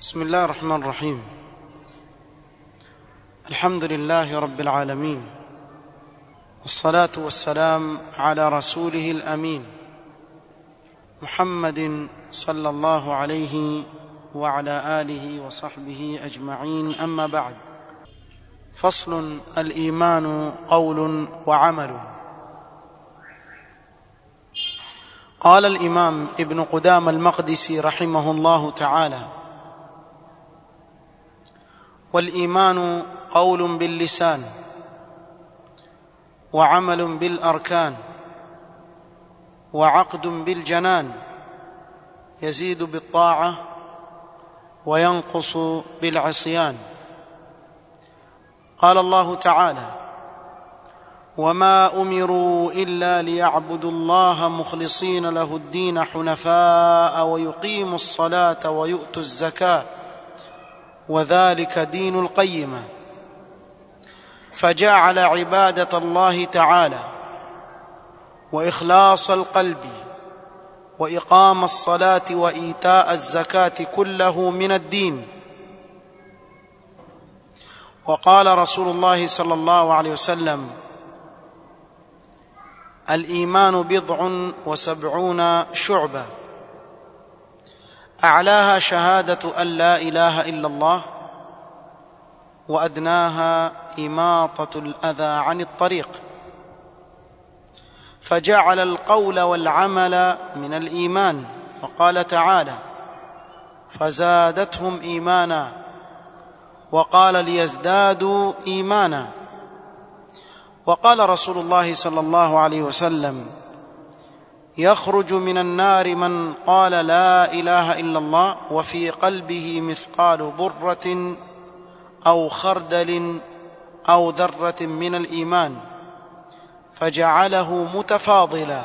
بسم الله الرحمن الرحيم الحمد لله رب العالمين والصلاه والسلام على رسوله الامين محمد صلى الله عليه وعلى اله وصحبه اجمعين اما بعد فصل الايمان قول وعمل قال الامام ابن قدام المقدسي رحمه الله تعالى والايمان قول باللسان وعمل بالاركان وعقد بالجنان يزيد بالطاعه وينقص بالعصيان قال الله تعالى وما امروا الا ليعبدوا الله مخلصين له الدين حنفاء ويقيموا الصلاه ويؤتوا الزكاه وذلك دين القيمه فجعل عباده الله تعالى واخلاص القلب واقام الصلاه وايتاء الزكاه كله من الدين وقال رسول الله صلى الله عليه وسلم الايمان بضع وسبعون شعبه اعلاها شهاده ان لا اله الا الله وادناها اماطه الاذى عن الطريق فجعل القول والعمل من الايمان وقال تعالى فزادتهم ايمانا وقال ليزدادوا ايمانا وقال رسول الله صلى الله عليه وسلم يخرج من النار من قال لا اله الا الله وفي قلبه مثقال بره او خردل او ذره من الايمان فجعله متفاضلا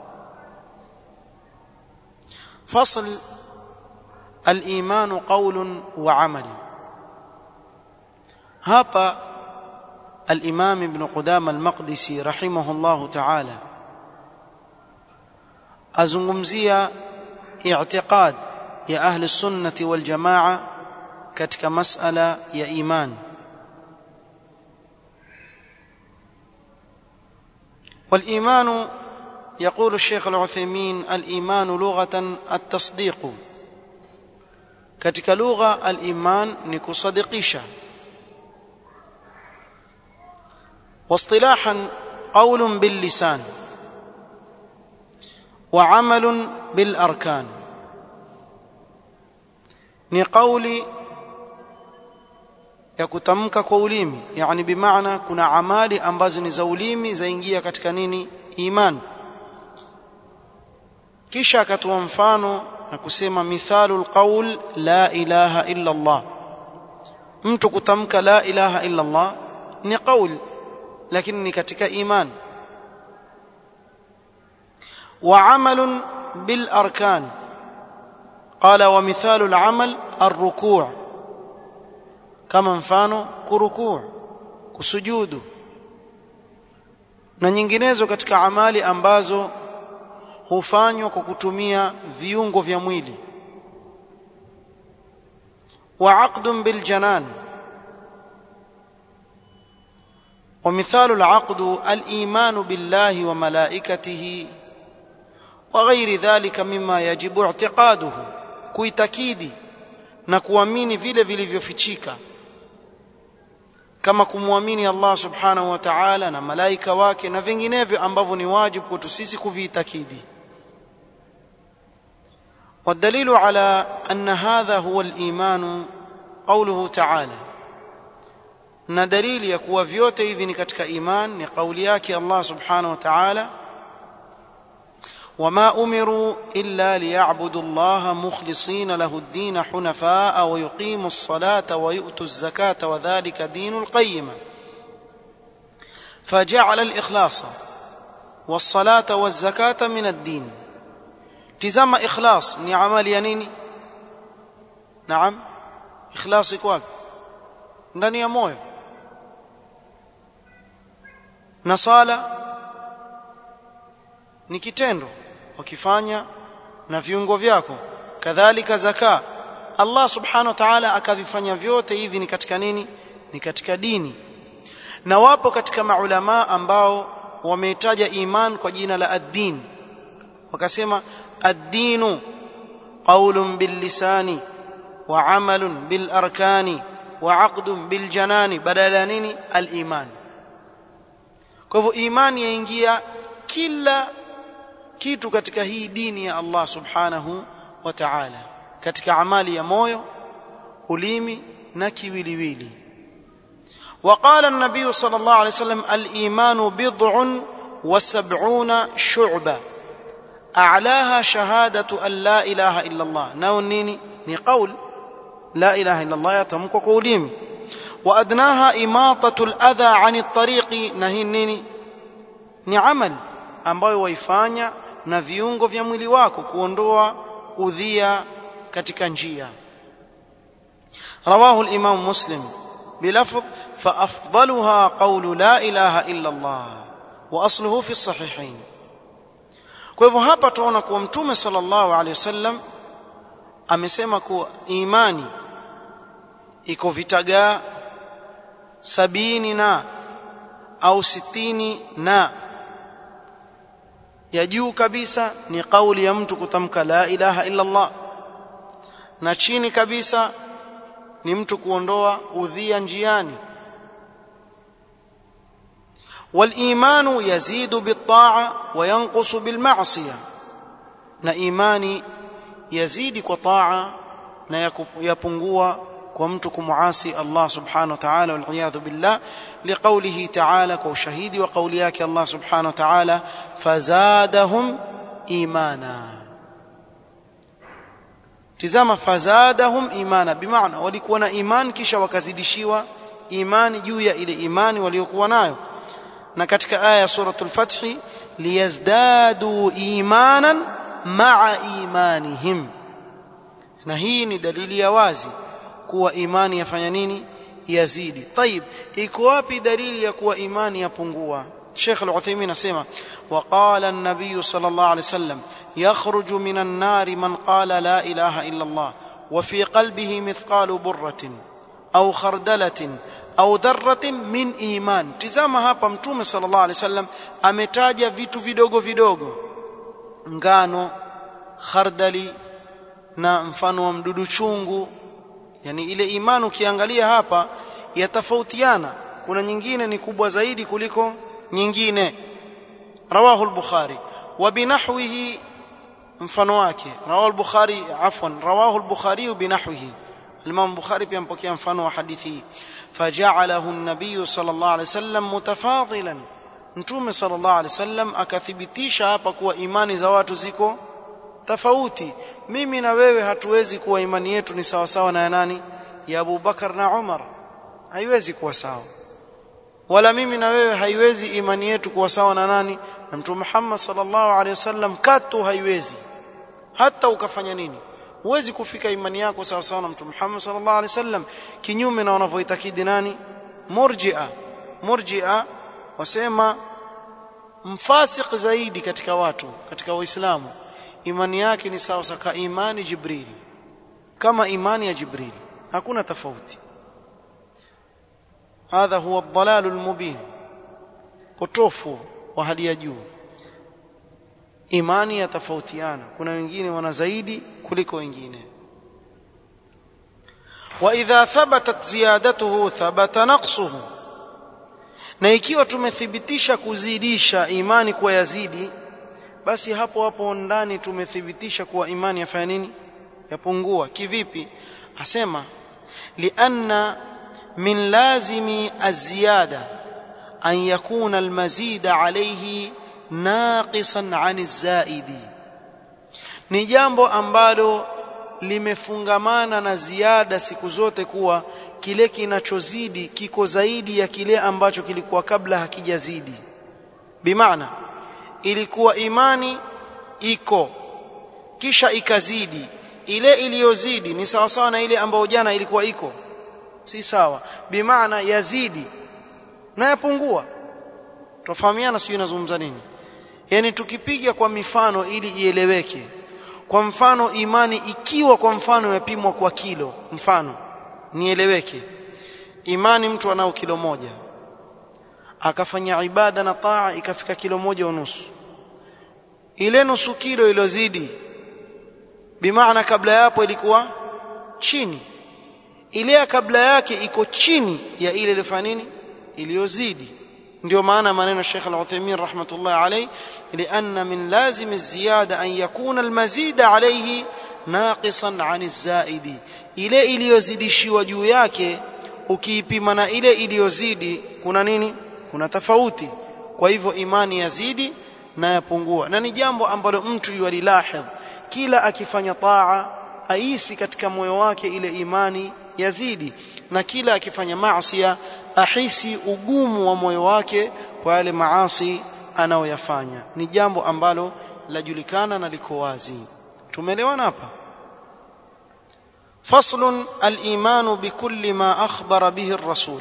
فصل الايمان قول وعمل hapa الامام ابن قدام المقدسي رحمه الله تعالى azungumzia i'tiqad ya ahli sunnati wal jamaa katika masala ya iman والايمان يقول الشيخ العثيمين الايمان لغه التصديق katika lugha al-iman ni kusadikisha واصطلاحا قول باللسان وعمل بالاركان ni kauli ya kutamka kwa ulimi yani bimaana kuna amali ambazo ni za ulimi zaingia katika nini iman kisha akatoa mfano na kusema mithalul qaul la ilaha illa Allah mtu kutamka la ilaha illa Allah ni kauli lakini ni katika iman وعمل بالاركان قال ومثال العمل الركوع كما mfano kurukuu kusujudu na nyinginezo katika amali ambazo hufanywa kwa kutumia viungo vya mwili wa aqdun bil janan ومثال العقد الايمان بالله وملائكته وغير ذلك مما يجب اعتقاده kuitakidi na kuamini vile vilivyofichika kama kumwamini Allah subhanahu wa ta'ala na malaika wake na vinginevyo ambavyo ni wajibu kwetu sisi kuviitakidi والدليل على أن هذا هو الإيمان قوله تعالى na dalili ya kuwa vyote hivi ni katika iman ni kauli yake Allah subhanahu wa ta'ala وما امروا الا ليعبدوا الله مخلصين له الدين حنفاء ويقيموا الصلاه ويؤتوا الزكاه وذلك دين القيمه فجعل الاخلاص والصلاه والزكاه من الدين تزام اخلاص ni amali ya nini naam ikhlas iko wapi ndani ya moyo na sala ni kitendo wakifanya na viungo vyako kadhalika zaka Allah subhanahu wa ta'ala akavifanya vyote hivi ni katika nini ni katika dini na wapo katika maulama ambao wameitaja iman kwa jina la ad-din wakasema ad-dinu qawlun bil lisani wa amalun bil arkani wa aqdun bil janani badala ya nini al iman kwa hivyo imani yaingia kila kitu katika hii dini ya Allah subhanahu wa ta'ala katika amali ya moyo ulimi na kiwiliwili وقال النبي صلى الله عليه وسلم الايمان بضع وسبعون شعبه اعلاها شهاده ان لا اله الا الله ناو نيني ni qaul la ilaha illa allah yatamkwa kwa ulimi wa adnaha imatatu al-adha 'ani at-tariqi na hii nini ni amal ambayo waifanya na viungo vya mwili wako kuondoa udhia katika njia رواه الامام مسلم بلفظ فافضلها قول لا اله الا الله واصله في الصحيحين kwa hivyo hapa tunaona kuwa mtume sallallahu alaihi wasallam amesema kuwa imani iko vitagaa sabini na au sitini na ya juu kabisa ni kauli ya mtu kutamka la ilaha illa Allah na chini kabisa ni mtu kuondoa udhia njiani والايمان يزيد بالطاعه وينقص بالمعصيه na imani yazidi kwa taa na yapungua kwa mtu kumuasi Allah subhanahu wa ta'ala wal iyadhu billah liqawlihi ta'ala kwa ushahidi wa kauli yake Allah subhanahu wa ta'ala fazadahum imana tizama fazadahum imana bimaana walikuwa na iman kisha wakazidishiwa imani juu ya ile imani waliokuwa nayo na katika aya ya suratul fath liyazdadu imanan ma'a imanihim na hii ni dalili ya wazi kuwa imani yafanya nini yazidi طيب iko wapi dalili ya kuwa imani yapungua Sheikh Al-Uthaymeen asema waqala an-nabiy sallallahu alayhi wasallam yakhruju minan nari man qala la ilaha illa Allah wa fi qalbihi mithqalu burratin au khardalatin au dharratin min iman tizama hapa mtume sallallahu alayhi wasallam ametaja vitu vidogo vidogo ngano khardali na mfano wa mdudu chungu yani ile imani ukiangalia hapa yatofautiana kuna nyingine ni kubwa zaidi kuliko nyingine rawahu al-bukhari wa binahwihi mfano wake rawahu al-bukhari afwan rawahu al-bukhari binahwihi الإمام البخاري pia mpokea mfano wa hadithi hii faja'alahu an-nabiy sallallahu alayhi wasallam mutafadilan mtume sallallahu alayhi wasallam akathibitisha hapa kuwa imani za watu ziko tofauti mimi na wewe hatuwezi kuwa imani yetu ni sawa sawa na ya nani ya Abu Bakar na Umar haiwezi kuwa sawa wala mimi na wewe haiwezi imani yetu kuwa sawa na nani na mtume Muhammad sallallahu alaihi wasallam katu haiwezi hata ukafanya nini huwezi kufika imani yako sawa sawa na mtume Muhammad sallallahu alaihi wasallam kinyume na wanavyoitakidi nani murji'a murji'a wasema mfasik zaidi katika watu katika waislamu imani yake ni sawa sawa imani jibril kama imani ya jibril hakuna tofauti hadha huwa ad-dalal al-mubin potofu wa hali ya juu imani yatofautiana kuna wengine wana zaidi kuliko wengine wa idha thabatat ziyadatuhu thabata naqsuhu na ikiwa tumethibitisha kuzidisha imani kwa yazidi basi hapo hapo ndani tumethibitisha kuwa imani yafanya nini yapungua kivipi asema lianna min lazimi aziyada an yakuna almazid alayhi naqisan an zaidi ni jambo ambalo limefungamana na ziada siku zote kuwa kile kinachozidi kiko zaidi ya kile ambacho kilikuwa kabla hakijazidi bimaana ilikuwa imani iko kisha ikazidi ile iliyozidi ni sawa sawa na ile ambayo jana ilikuwa iko si sawa bimaana yazidi na yapungua tofahamiana sijui nazungumza nini yani tukipiga kwa mifano ili ieleweke kwa mfano imani ikiwa kwa mfano imepimwa kwa kilo mfano nieleweke imani mtu anao kilo moja akafanya ibada na taa ikafika kilo moja unusu ile nusu kilo ilozidi bimaana kabla ya hapo ilikuwa chini ile ya kabla yake iko chini ya ile ilifanya nini iliyozidi ndio maana maneno Sheikh Al-Uthaymeen rahmatullah alayhi lianna min lazim az-ziyada an yakuna al-mazid alayhi naqisan 'an az-zaidi ile iliyozidishiwa juu yake ukiipima na ile iliyozidi kuna nini kuna tofauti kwa hivyo imani yazidi na yapungua na ni jambo ambalo mtu yualilahidh kila akifanya taa aisi katika moyo wake ile imani yazidi na kila akifanya maasi ahisi ugumu wa moyo wake kwa yale maasi anayoyafanya ni jambo ambalo lajulikana na liko wazi tumeelewana hapa فصل الإيمان بكل ما أخبر به الرسول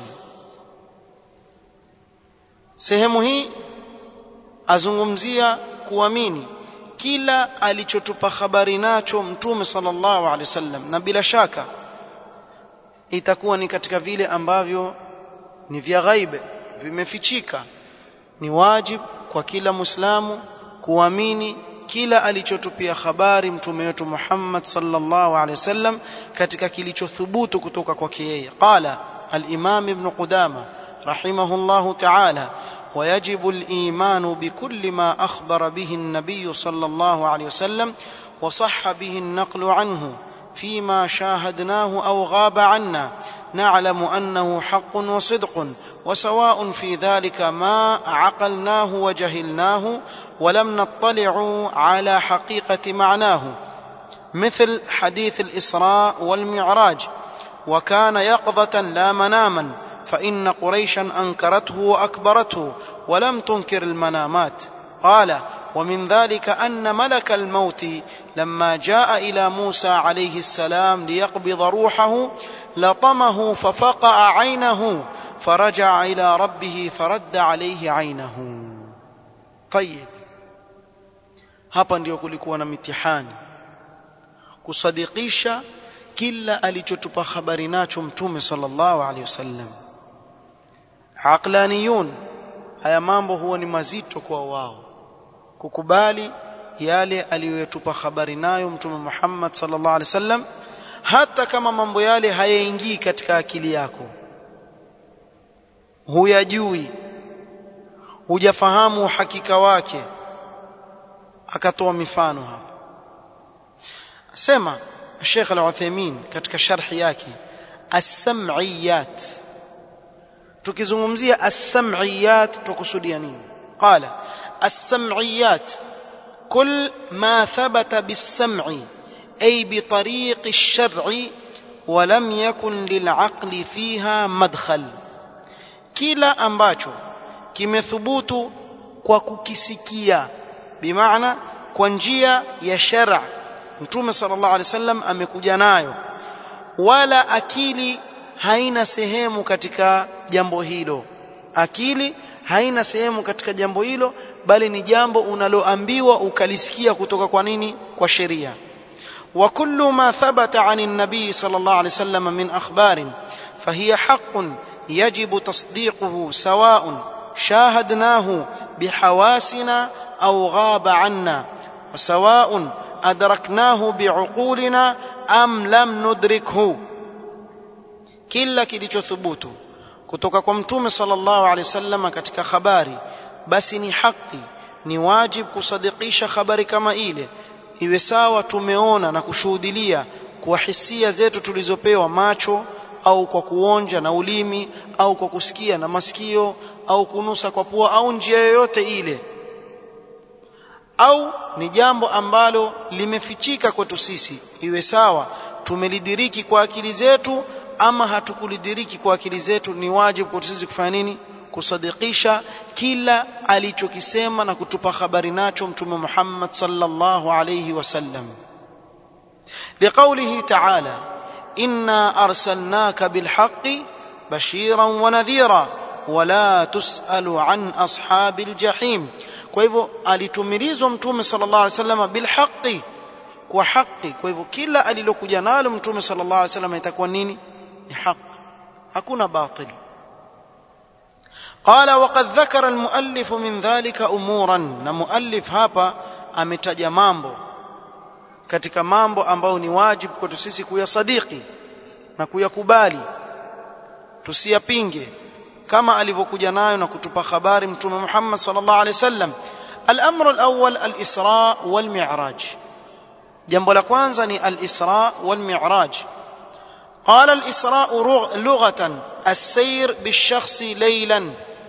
sehemu hii azungumzia kuamini kila alichotupa habari nacho mtume sallallahu alaihi wasallam na bila shaka itakuwa ni katika vile ambavyo ni vya ghaibe vimefichika ni wajib kwa kila muislamu kuamini kila alichotupia habari mtume wetu Muhammad sallallahu alaihi wasallam katika kilichothubutu kutoka kwake yeye qala al-imam ibn qudama rahimahullahu ta'ala ويجب الإيمان بكل ما أخبر به النبي صلى الله عليه وسلم وصح به النقل عنه فيما شاهدناه أو غاب عنا نعلم أنه حق وصدق وسواء في ذلك ما عقلناه وجهلناه ولم نطلع على حقيقة معناه مثل حديث الإسراء والمعراج وكان يقظة لا مناما فإن قريشا أنكرته وأكبرته ولم تنكر المنامات قال ومن ذلك أن ملك الموت لما جاء إلى موسى عليه السلام ليقبض روحه لطمه ففقع عينه فرجع إلى ربه فرد عليه عينه طيب hapa ndio kulikuwa na mitihani kusadikisha kila alichotupa habari nacho mtume sallallahu alaihi wasallam aqlaniyun haya mambo huwa ni mazito kwa wao kukubali yale aliyotupa habari nayo mtume Muhammad sallallahu alaihi wasallam hata kama mambo yale hayaingii katika akili yako huyajui hujafahamu uhakika wake akatoa mifano hapa sema Sheikh Al-Uthaymeen katika sharhi yake as-sam'iyat tukizungumzia as-sam'iyat tukusudia nini qala as-sam'iyat كل ما ثبت بالسمع أي بطريق الشرع ولم يكن للعقل فيها مدخل kila ambacho kimethubutu kwa kukisikia bimaana kwa njia ya shara mtume sallallahu alaihi wasallam amekuja nayo wala akili haina sehemu katika jambo hilo akili haina sehemu katika jambo hilo bali ni jambo unaloambiwa ukalisikia kutoka kwa nini kwa sheria wa kullu ma thabata an an-nabi sallallahu alayhi wasallam min akhbarin fahiya haqqun yajibu tasdiquhu sawa'un shahadnahu bihawasina aw ghaba 'anna wa sawa'un adraknahu bi'uqulina am lam nudrikhu kila kilichothubutu kutoka kwa mtume sallallahu alaihi wasallam katika habari basi ni haki ni wajib kusadikisha habari kama ile iwe sawa tumeona na kushuhudilia kwa hisia zetu tulizopewa macho au kwa kuonja na ulimi au kwa kusikia na masikio au kunusa kwa pua au njia yoyote ile au ni jambo ambalo limefichika kwetu sisi iwe sawa tumelidiriki kwa akili zetu ama hatukulidiriki kwa akili zetu ni wajibu kwetu sisi kufanya nini kusadikisha kila alichokisema na kutupa habari nacho mtume Muhammad sallallahu alayhi wasallam liqaulihi ta'ala inna arsalnaka bilhaqqi bashiran wa nadhira wala tusalu an ashabil jahim kwa hivyo alitumilizwa mtume sallallahu alayhi wasallam bilhaqqi kwa haki kwa hivyo kila alilokuja nalo mtume sallallahu alaihi wasallam itakuwa nini ni haki hakuna batil قال وقد ذكر المؤلف من ذلك امورا na muallif hapa ametaja mambo katika mambo ambayo ni wajibu kwetu sisi kuyasadiki na kuyakubali tusiyapinge kama alivyokuja nayo na kutupa habari mtume Muhammad sallallahu alaihi wasallam الامر الاول الاسراء والمعراج jambo la kwanza ni al-isra wal-mi'raj قال الإسراء لغة السير بالشخص ليلا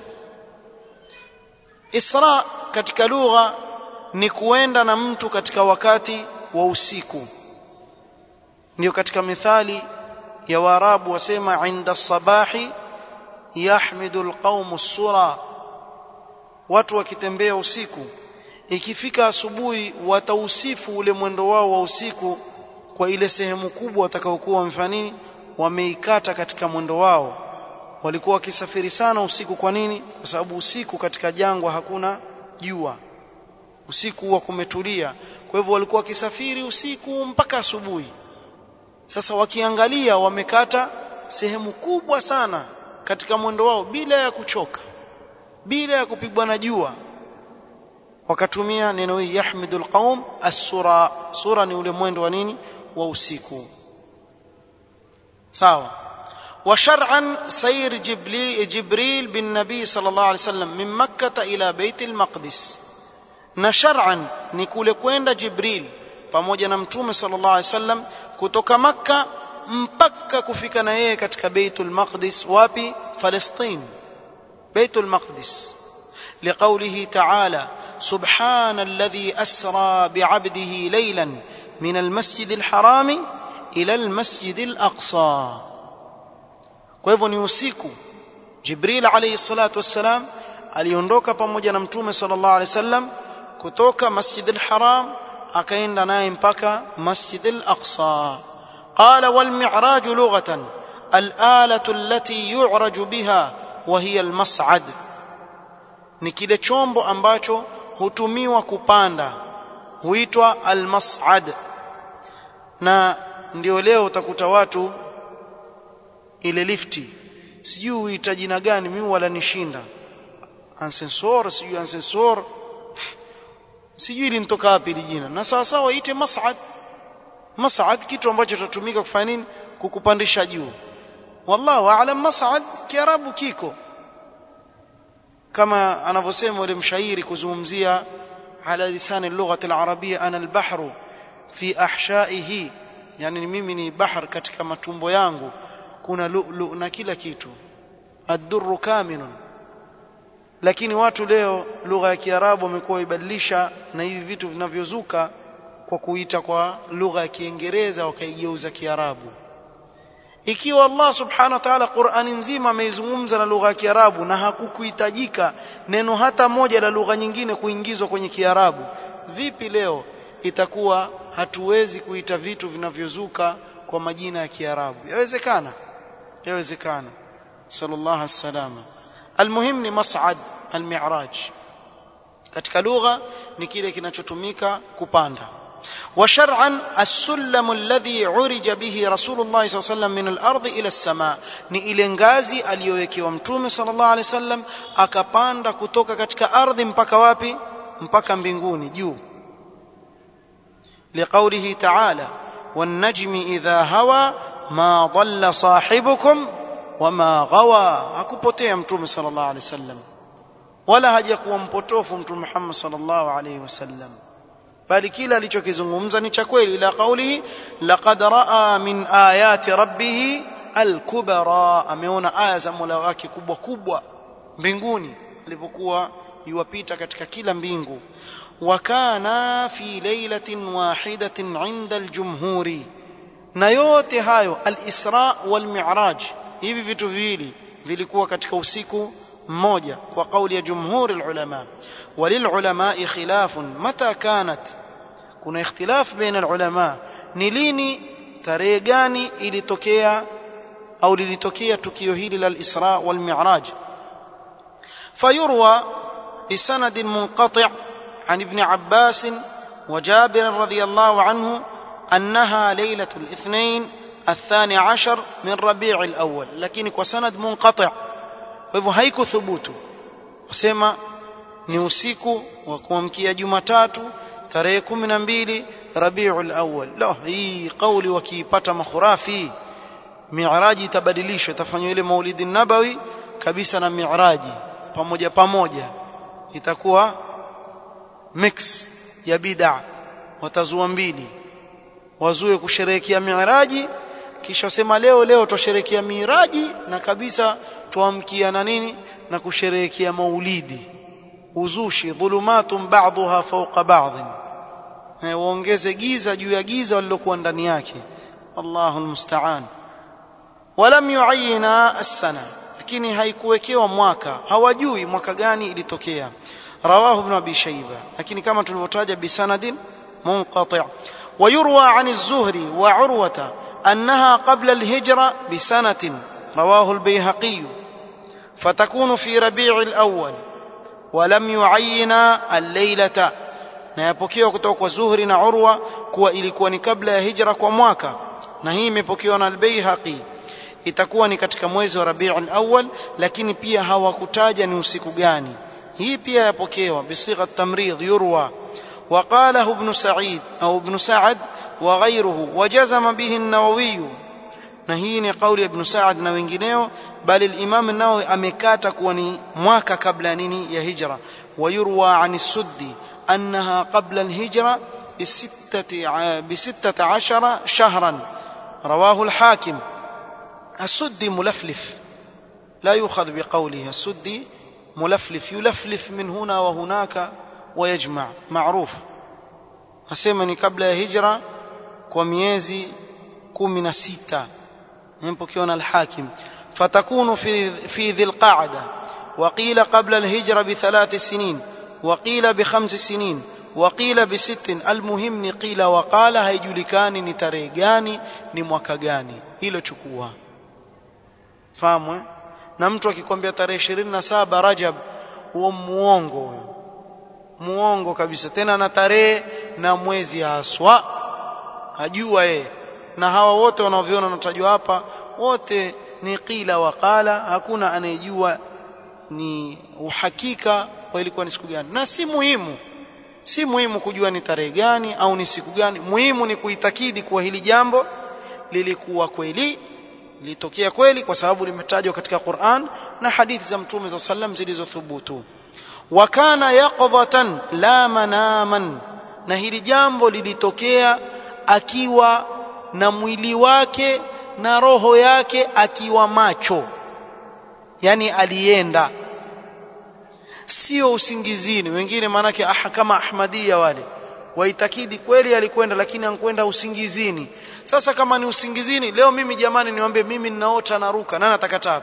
إسراء katika lugha ni kuenda na mtu katika wakati wa usiku ndio katika mithali ya waarabu wasema inda sabahi yahmidu alqaumu sura watu wakitembea usiku ikifika asubuhi watausifu ule mwendo wao wa usiku kwa ile sehemu kubwa watakaokuwa wamefanya nini wameikata katika mwendo wao walikuwa wakisafiri sana usiku kwa nini kwa sababu usiku katika jangwa hakuna jua usiku huwa kumetulia kwa hivyo walikuwa wakisafiri usiku mpaka asubuhi sasa wakiangalia wamekata sehemu kubwa sana katika mwendo wao bila ya kuchoka bila ya kupigwa na jua wakatumia neno hili yahmidul qaum as-sura sura ni ule mwendo wa nini wa usiku sawa وشرعا سير جبريل بالنبي صلى الله عليه وسلم من مكة إلى بيت المقدس na shar'an ni kule kwenda Jibril pamoja na mtume sallallahu alaihi wasallam kutoka Makka mpaka kufika na yeye katika Baitul Maqdis wapi Palestine Baitul Maqdis لقوله تعالى سبحان الذي أسرى بعبده ليلا من المسجد الحرام إلى المسجد الأقصى kwa hivyo ni usiku Jibril alayhi salatu wassalam aliondoka pamoja na mtume sallallahu alayhi wasallam kutoka Masjid al-Haram akaenda naye mpaka Masjid al-Aqsa qala wal mi'raj lughatan al-alatu allati yu'raju biha wa hiya al-mas'ad ni kile chombo ambacho hutumiwa kupanda huitwa al-mas'ad na ndio leo utakuta watu ile lifti sijui huita jina gani mimi wala nishinda ascensor sijui ascensor sijui linitoka wapi ile jina na sawa sawa ite mas'ad mas'ad kitu ambacho tutatumika kufanya nini kukupandisha juu wallahu aalam mas'ad kiarabu kiko kama anavyosema yule mshairi kuzungumzia ala lisani lugha al-arabia ana al-bahru fi ahshaihi yani mimi ni bahar katika matumbo yangu kuna lu'lu na kila kitu ad-durru kamilun lakini watu leo lugha ya kiarabu wamekuwa ibadilisha na hivi vitu vinavyozuka kwa kuita kwa lugha ya kiingereza wakaigeuza kiarabu ikiwa Allah subhanahu wa ta'ala Qur'ani nzima ameizungumza na lugha ya kiarabu na hakukuhitajika neno hata moja la lugha nyingine kuingizwa kwenye kiarabu vipi leo itakuwa hatuwezi kuita vitu vinavyozuka kwa majina ya kiarabu yawezekana yawezekana sallallahu alaihi almuhim ni mas'ad almi'raj katika lugha ni kile kinachotumika kupanda وشرعا السلم الذي عرج به رسول الله صلى الله عليه وسلم من الارض الى السماء ni ile ngazi aliyowekewa mtume sallallahu alaihi wasallam akapanda kutoka katika ardhi mpaka wapi mpaka mbinguni juu لقوله تعالى والنجم اذا هوى ما ضل صاحبكم وما غوى hakupotea mtume sallallahu alaihi wasallam wala hajakuwa mpotofu mtume Muhammad sallallahu alaihi wasallam bali kila alichokizungumza ni cha kweli ila kaulihi laqad raa min ayati rabbih alkubra ameona aya za Mola wake kubwa kubwa mbinguni alipokuwa yuwapita katika kila mbingu wakana fi lailatin wahidatin inda aljumhuri na yote hayo alisra walmi'raj hivi vitu viwili vilikuwa katika usiku mmoja kwa kauli ya jumhuri ulama وللعلماء خلاف متى كانت kuna ikhtilaf baina ulama ni lini tarehe gani ilitokea au lilitokea tukio hili la al-Isra wal Mi'raj فيروى بسند منقطع عن ابن عباس وجابر رضي الله عنه أنها ليلة الاثنين الثاني عشر من ربيع الأول لكن وسند منقطع فهو هيك ثبوت وسمى ni usiku wa kuamkia Jumatatu tarehe 12 Rabiul Awwal. La, hii kauli wakiipata makhurafi Mi'raji itabadilishwa itafanywa ile Maulidi Nabawi kabisa na Mi'raji pamoja pamoja. Itakuwa mix ya bid'a watazua mbili. Wazue kusherehekea Mi'raji kisha wasema leo leo twasherehekea Miraji na kabisa tuamkia na nini na kusherehekea Maulidi uzushi dhulumatun ba'dha fawqa ba'd waongeze giza juu ya giza walilokuwa ndani yake Allahu almusta'an walam yu'ayina as-sana lakini haikuwekewa mwaka hawajui mwaka gani ilitokea rawahu ibn abi shayba lakini kama tulivyotaja bisanadin munqati' ويروى عن الزهري وعروة أنها قبل الهجرة بسنة رواه البيهقي فتكون في ربيع الأول ولم يعين الليلة na yapokewa kutoka kwa Zuhri na Urwa kuwa ilikuwa ni kabla ya hijra kwa mwaka na hii imepokewa na Al-Baihaqi itakuwa ni katika mwezi wa Rabiul Awwal lakini pia hawakutaja ni usiku gani hii pia yapokewa bisigha tamrid yurwa وقاله ابن سعيد أو ابن سعد وغيره وجزم به النووي نهيني قول ابن سعد na wengineo بل الإمام النووي أمكاتا كوني مواكا قبل نيني يا هجرة ويروى عن السدي أنها قبل الهجرة بستة, بستة عشر شهرا رواه الحاكم السدي ملفلف لا يؤخذ بقوله السدي ملفلف يلفلف من هنا وهناك ويجمع معروف أسمني قبل هجرة وميزي كومنا ستة ينبكيون الحاكم فتكون في في ذي القعدة وقيل قبل الهجرة بثلاث سنين وقيل بخمس سنين وقيل بست المهم ni qila waqala haijulikani ni tarehe gani ni mwaka gani hilo chukua fahamu na mtu akikwambia tarehe 27 Rajab huo muongo huyo muongo kabisa tena na tarehe na mwezi haswa hajua yeye na hawa wote wanaoviona natajwa hapa wote ni qila waqala hakuna anayejua ni uhakika wa ilikuwa ni siku gani na si muhimu si muhimu kujua ni tarehe gani au ni siku gani muhimu ni kuitakidi kuwa hili jambo lilikuwa kweli lilitokea kweli kwa sababu limetajwa katika Qur'an na hadithi za Mtume za sallam zilizothubutu wakana yaqdhatan la manaman na hili jambo lilitokea akiwa na mwili wake na roho yake akiwa macho yani alienda sio usingizini wengine maanake ah, kama ahmadia wale waitakidi kweli alikwenda lakini ankwenda usingizini sasa kama ni usingizini leo mimi jamani niwaambie mimi ninaota naruka nani atakataa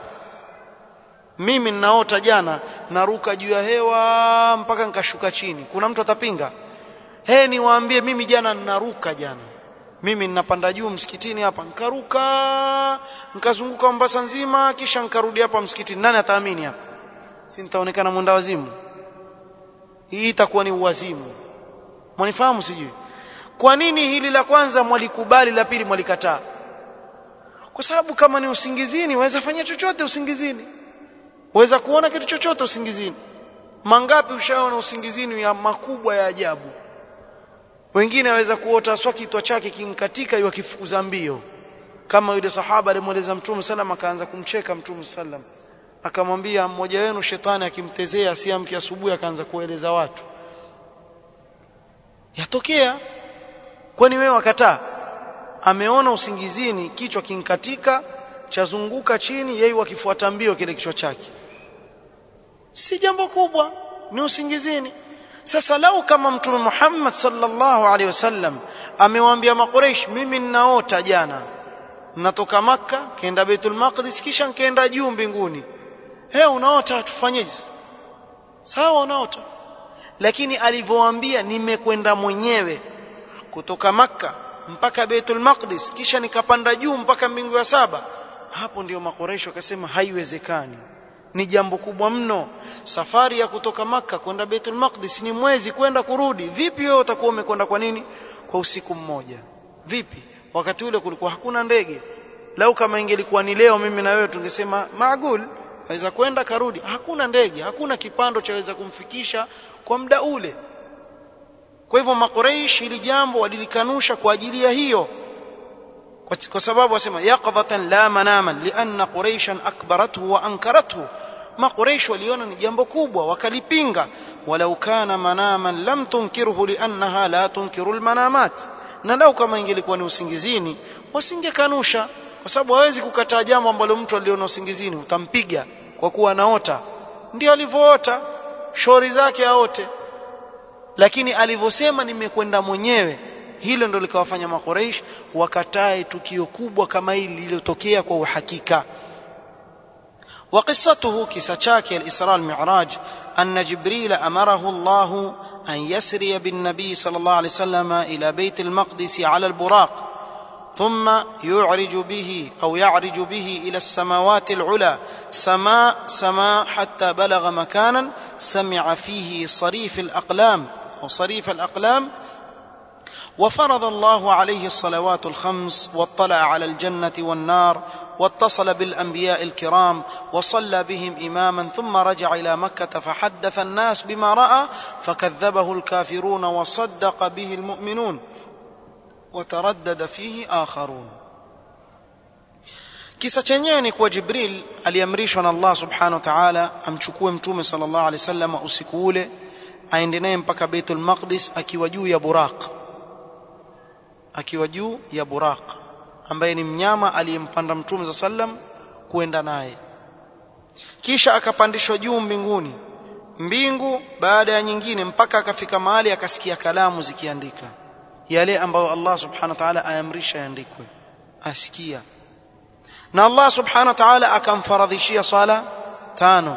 mimi ninaota jana naruka juu ya hewa mpaka nikashuka chini kuna mtu atapinga he niwaambie mimi jana ninaruka jana mimi ninapanda juu msikitini hapa nikaruka nikazunguka Mombasa nzima kisha nikarudi hapa msikitini nani ataamini hapa si nitaonekana mwenda wazimu hii itakuwa ni uwazimu mwanifahamu sijui kwa nini hili la kwanza mwalikubali la pili mwalikataa kwa sababu kama ni usingizini waweza fanya chochote usingizini waweza kuona kitu chochote usingizini mangapi ushaona usingizini ya makubwa ya ajabu wengine waweza kuota swa kitwa chake kimkatika yu akifukuza mbio kama yule sahaba alimweleza mtume sallam akaanza kumcheka mtume sallam akamwambia mmoja wenu shetani akimtezea asiamke asubuhi akaanza kueleza watu yatokea kwani wewe wakataa ameona usingizini kichwa kinkatika chazunguka chini yeye wakifuata mbio kile kichwa chake si jambo kubwa ni usingizini sasa lau kama mtume Muhammad sallallahu alaihi wasallam amewaambia makureish mimi ninaota jana natoka maka kaenda Baitul Maqdis kisha nkaenda juu mbinguni he unaota tufanyeje sawa unaota lakini alivyowaambia nimekwenda mwenyewe kutoka maka mpaka Baitul Maqdis kisha nikapanda juu mpaka mbingu ya saba hapo ndio makoresho akasema haiwezekani ni jambo kubwa mno safari ya kutoka maka kwenda Baitul Maqdis ni mwezi kwenda kurudi vipi wewe utakuwa umekwenda kwa nini kwa usiku mmoja vipi wakati ule kulikuwa hakuna ndege lau kama ingelikuwa ni leo mimi na wewe tungesema maagul aweza kwenda karudi hakuna ndege hakuna kipando chaweza kumfikisha kwa muda ule kwa hivyo makuraish hili jambo walilikanusha kwa ajili ya hiyo kwa sababu wasema yaqdhatan la manaman lianna quraishan akbarathu wa ankarathu makuraish waliona ni jambo kubwa wakalipinga walau kana manaman lam tunkirhu liannaha la tunkiru almanamat na lau kama ingelikuwa ni usingizini wasingekanusha kwa sababu hawezi kukataa jambo ambalo mtu aliona usingizini utampiga kwa kuwa anaota ndio alivyoota shori zake aote lakini alivyosema nimekwenda mwenyewe hilo ndo likawafanya makoreish wakatae tukio kubwa kama hili lililotokea kwa uhakika وقصته كساتشاك الإسراء المعراج أن جبريل أمره الله أن يسري بالنبي صلى الله عليه وسلم إلى بيت المقدس على البراق ثم يعرج به أو يعرج به إلى السماوات العلى سماء سماء حتى بلغ مكانا سمع فيه صريف الأقلام أو صريف الأقلام وفرض الله عليه الصلوات الخمس واطلع على الجنة والنار واتصل بالأنبياء الكرام وصلى بهم إماما ثم رجع إلى مكة فحدث الناس بما رأى فكذبه الكافرون وصدق به المؤمنون وتردد فيه آخرون kisa chenyewe ni kuwa jibril aliamrishwa na allah subhanahu wa taala amchukue mtume sal llahu alehi wasallam usiku ule aende naye mpaka beitul maqdis akiwa juu ya buraq akiwa juu ya buraq ambaye ni mnyama aliyempanda mtume saa sallam kuenda naye kisha akapandishwa juu mbinguni mbingu baada ya nyingine mpaka akafika mahali akasikia kalamu zikiandika yale ambayo Allah subhanahu wa ta'ala ayamrisha yaandikwe asikia na Allah subhanahu wa ta'ala akamfaradhishia swala tano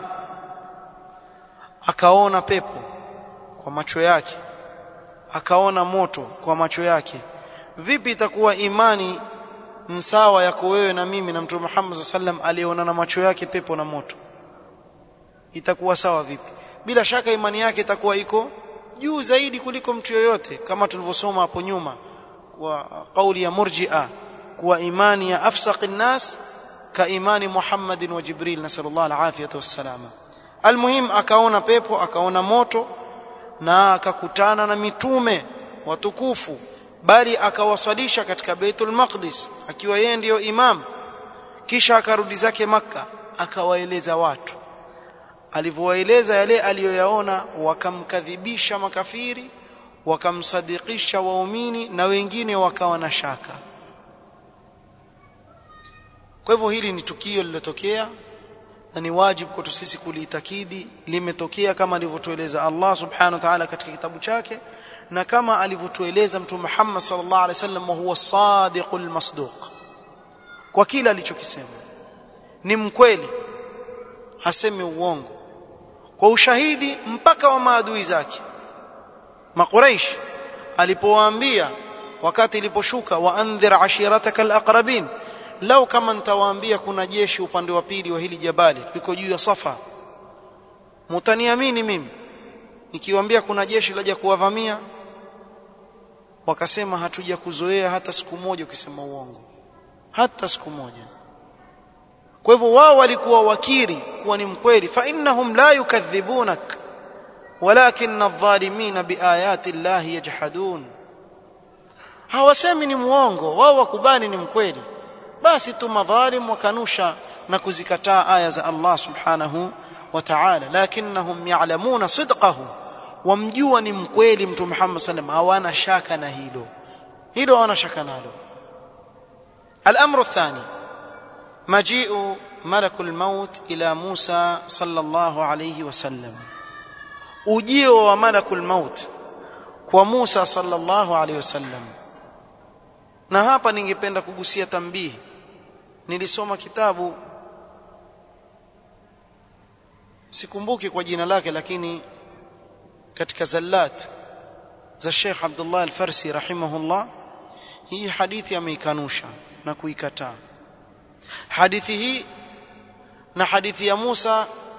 akaona pepo kwa macho yake akaona moto kwa macho yake vipi itakuwa imani nsawa yako wewe na mimi na mtume Muhammad sallam aliona na macho yake pepo na moto itakuwa sawa vipi bila shaka imani yake itakuwa iko juu zaidi kuliko mtu yoyote kama tulivyosoma hapo nyuma kwa kauli ya murji'a kuwa imani ya afsaqin nas ka imani Muhammadin wa Jibril nasallallahu alafiyata wassalama almuhim akaona pepo akaona moto na akakutana na mitume watukufu bali akawaswalisha katika Baitul Maqdis akiwa yeye ndiyo imam kisha akarudi zake maka akawaeleza watu alivyowaeleza yale aliyoyaona wakamkadhibisha makafiri wakamsadikisha waumini na wengine wakawa na shaka kwa hivyo hili ni tukio lililotokea na ni wajibu kwetu sisi kuliitakidi limetokea kama alivyotueleza Allah subhanahu wa ta'ala katika kitabu chake na kama alivyotueleza mtume Muhammad sallallahu alaihi wasallam huwa sadiqul masduq kwa kila alichokisema ni mkweli hasemi uongo kwa ushahidi mpaka wa maadui zake makuraish alipowaambia wakati iliposhuka waandhir ashirataka alaqrabin lau kama nitawaambia kuna jeshi upande wa pili wa hili jabali liko juu ya safa mutaniamini mimi nikiwaambia kuna jeshi laja kuwavamia wakasema hatuja kuzoea hata siku moja ukisema uongo hata siku moja kwa hivyo wao walikuwa wakiri kuwa ni mkweli fa innahum la yukadhibunak walakin adh-dhalimin biayati llahi yajhadun hawasemi ni muongo wao wakubali ni mkweli basi tu madhalim wakanusha na kuzikataa aya za Allah subhanahu wa ta'ala lakinnahum ya'lamuna sidqahu wamjua ni mkweli mtume Muhammad sallam hawana shaka na hilo hilo hawana shaka nalo الامر الثاني مجيء ملك الموت الى موسى صلى الله عليه وسلم ujio wa malakul maut kwa Musa sallallahu alaihi wasallam na hapa ningependa kugusia tambihi nilisoma kitabu sikumbuki kwa jina lake lakini katika zallat za Sheikh Abdullah Al-Farsi rahimahullah hii hadithi ameikanusha na kuikataa hadithi hii na hadithi ya Musa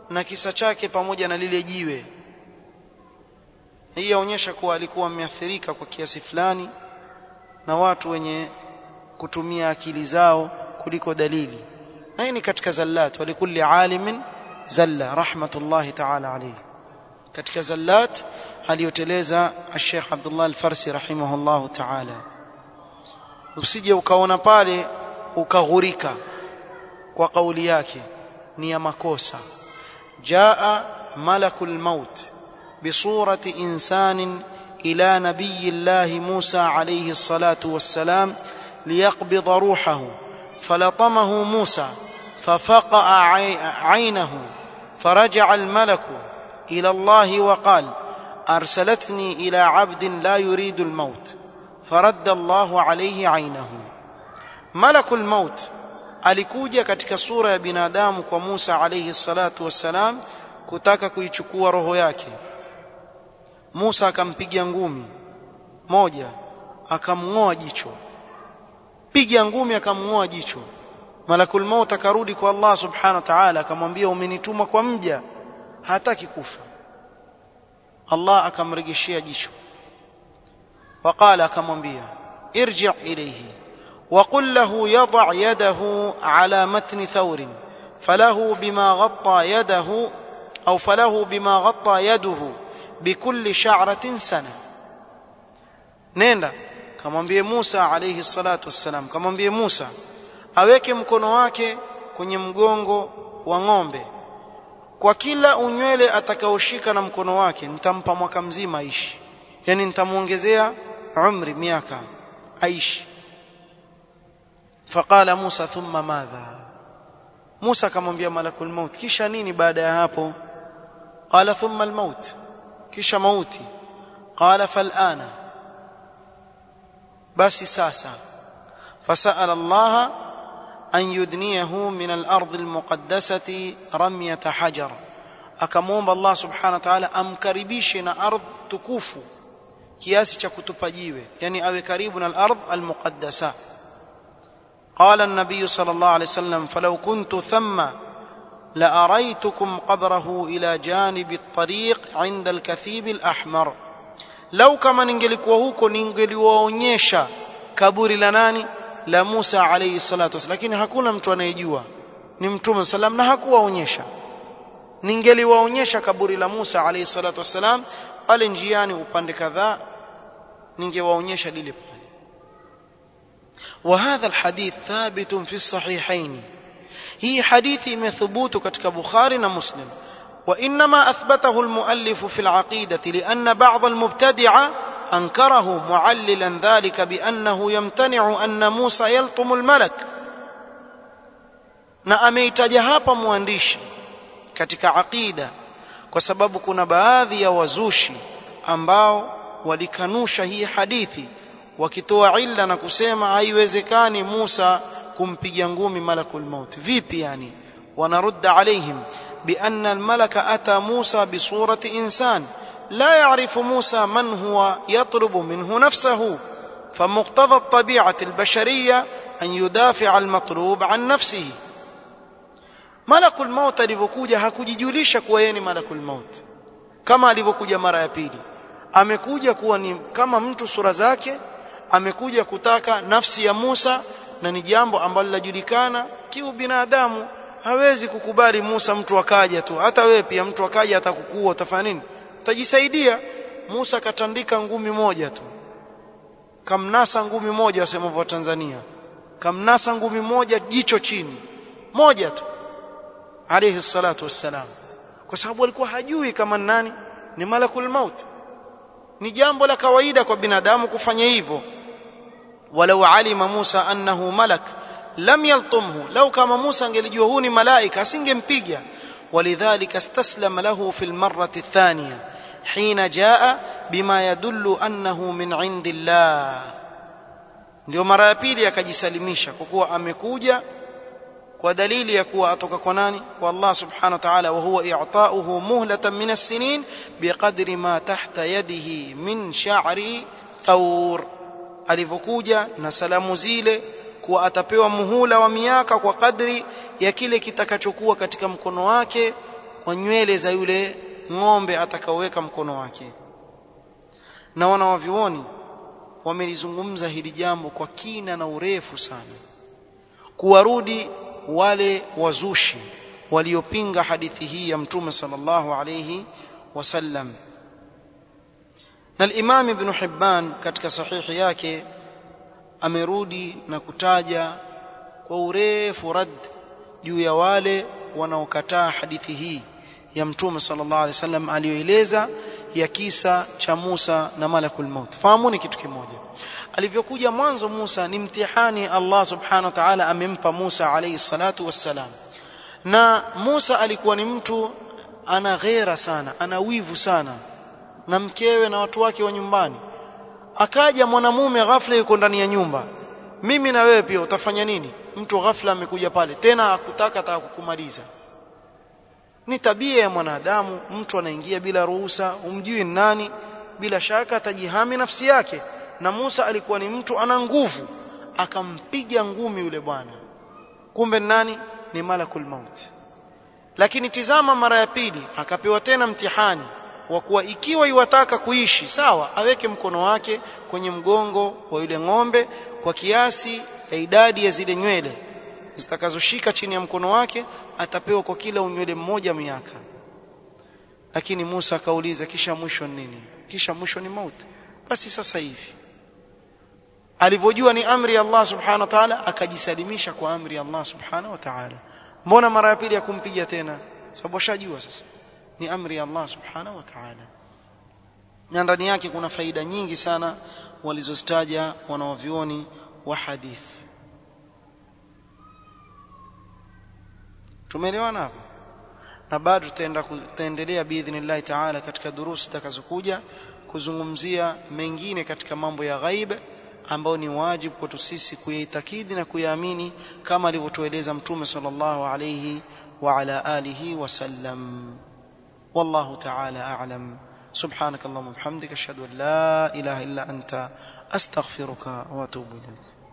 na kisa chake pamoja na lile jiwe hii yaonyesha kuwa alikuwa ameathirika kwa kiasi fulani na watu wenye kutumia akili zao kuliko dalili na hii ni katika zallat walikulli alimin zalla rahmatullahi ta'ala alayhi katika zallat aliyoteleza Sheikh Abdullah Al-Farsi rahimahullahu ta'ala usije ukaona pale ukaghurika kwa kauli yake ni ya makosa jaa malakul maut bisurati insanin ila nabiy Allah Musa alayhi الصلاه والسلام ليقبض روحه فلطمه موسى ففقأ عينه فرجع الملك إلى الله وقال أرسلتني إلى عبد لا يريد الموت فرد الله عليه عينه ملك الموت alikuja katika sura ya binadamu kwa Musa alayhi salatu wassalam kutaka kuichukua roho yake Musa akampiga ngumi moja akamng'oa jicho piga ngumi akamng'oa jicho malakul maut akarudi kwa Allah subhanahu wa ta'ala akamwambia umenituma kwa mja hataki kufa Allah akamregeshia jicho waqala akamwambia irji' ilayhi وقل له يضع يده على متن ثور فله بما غطى يده أو فله بما غطى يده بكل شعرة سنة نenda kamwambie Musa alayhi salatu wassalam kamwambie Musa aweke mkono wake kwenye mgongo wa ng'ombe kwa kila unywele atakaoshika na mkono wake nitampa mwaka mzima aishi yani nitamuongezea umri miaka aishi faqala Musa thumma madha Musa akamwambia malakul maut kisha nini baada ya hapo qala thumma almaut kisha mauti qala falana basi sasa فسأل الله أن يدنيه من الأرض المقدسة رمية حجر akamwomba Allah subhanahu wa ta'ala amkaribishe na ardh tukufu kiasi cha kutupa jiwe yani awe karibu na al-ardh al-muqaddasa قال النبي صلى الله عليه وسلم فلو كنت ثم لأريتكم قبره إلى جانب الطريق عند الكثيب الأحمر لو كما ningelikuwa huko ningeliwaonyesha kaburi la nani la Musa alayhi salatu wasallam lakini hakuna mtu anayejua ni mtume sallam na hakuwaonyesha ningeliwaonyesha kaburi la Musa alayhi salatu wasallam pale njiani upande kadhaa ningewaonyesha lile pale وهذا الحديث ثابت في الصحيحين هي حديث مثبوت كتك بخاري ومسلم وإنما أثبته المؤلف في العقيدة لأن بعض المبتدعة أنكره معللا ذلك بأنه يمتنع أن موسى يلطم الملك na ameitaja hapa mwandishi katika aqida kwa sababu kuna baadhi ya wazushi ambao walikanusha hii hadithi wakitoa illa na kusema haiwezekani Musa kumpiga ngumi malakul maut vipi yani wanarudda alaihim بأن الملك أتى موسى بصورة إنسان لا يعرف موسى من هو يطلب منه نفسه فمقتضى الطبيعة البشرية أن يدافع المطلوب عن نفسه ملك الموت alivyokuja hakujijulisha kuwa yeye ni malakul maut kama alivyokuja mara ya pili amekuja kuwa ni kama mtu sura zake amekuja kutaka nafsi ya Musa na ni jambo ambalo linajulikana kiu binadamu hawezi kukubali Musa mtu akaja tu hata wewe pia mtu akaja atakukua utafanya nini utajisaidia Musa katandika ngumi moja tu kamnasa ngumi moja wasema wa Tanzania kamnasa ngumi moja jicho chini moja tu alayhi salatu wassalam kwa sababu alikuwa hajui kama nani ni malakul maut ni jambo la kawaida kwa binadamu kufanya hivyo walau alima Musa annahu malak lam yaltumhu lau kama Musa angelijua huu ni malaika asingempiga ولذلك استسلم له في المرة الثانية حين جاء بما يدل أنه من عند الله ndio mara ya pili akajisalimisha kwa kuwa amekuja kwa dalili ya kuwa atoka kwa nani kwa Allah subhanahu wa ta'ala wa huwa i'ta'uhu muhlatan min as-sinin biqadri ma tahta yadihi min sha'ri thawr alivyokuja na salamu zile kuwa atapewa muhula wa miaka kwa kadri ya kile kitakachokuwa katika mkono wake wa nywele za yule ng'ombe atakaoweka mkono wake na wanawavyuoni wamelizungumza hili jambo kwa kina na urefu sana kuwarudi wale wazushi waliopinga hadithi hii ya mtume sallallahu alayhi wasallam na al-Imam Ibn Hibban katika sahihi yake amerudi na kutaja kwa urefu rad juu ya wale wanaokataa hadithi hii ya mtume sallallahu alaihi wasallam aliyoeleza ya kisa cha Musa na malakul maut fahamuni kitu kimoja alivyokuja mwanzo Musa ni mtihani Allah subhanahu wa ta'ala amempa Musa alayhi salatu wassalam na Musa alikuwa ni mtu ana ghera sana ana wivu sana na mkewe na watu wake wa nyumbani akaja mwanamume ghafla yuko ndani ya nyumba mimi na wewe pia utafanya nini mtu ghafla amekuja pale tena akutaka ataka kukumaliza ni tabia ya mwanadamu mtu anaingia bila ruhusa umjui nani bila shaka atajihami nafsi yake na Musa alikuwa ni mtu ana nguvu akampiga ngumi yule bwana kumbe nani ni malakul maut lakini tizama mara ya pili akapewa tena mtihani wa kuwa ikiwa iwataka kuishi sawa aweke mkono wake kwenye mgongo wa yule ng'ombe kwa kiasi ya idadi ya zile nywele zitakazoshika chini ya mkono wake atapewa kwa kila unywele mmoja miaka lakini Musa akauliza kisha mwisho nini kisha mwisho ni mauti basi sasa hivi alivyojua ni amri ya Allah subhanahu wa ta'ala akajisalimisha kwa amri ya Allah subhanahu wa ta'ala mbona mara ya pili akumpiga tena sababu ashajua sasa ni amri ya Allah subhanahu wa ta'ala na ndani yake kuna faida nyingi sana walizozitaja wanaovioni wa hadithi tumeelewana hapo na bado tutaenda tutaendelea biidhnillah taala katika durusi zitakazokuja kuzungumzia mengine katika mambo ya ghaib ambayo ni wajibu kwetu sisi kuyaitakidi na kuyaamini kama alivyotueleza mtume sallallahu alayhi wa ala alihi wasallam wallahu ta'ala a'lam سبحانك اللهم وبحمدك اشهد ان لا اله الا انت استغفرك واتوب اليك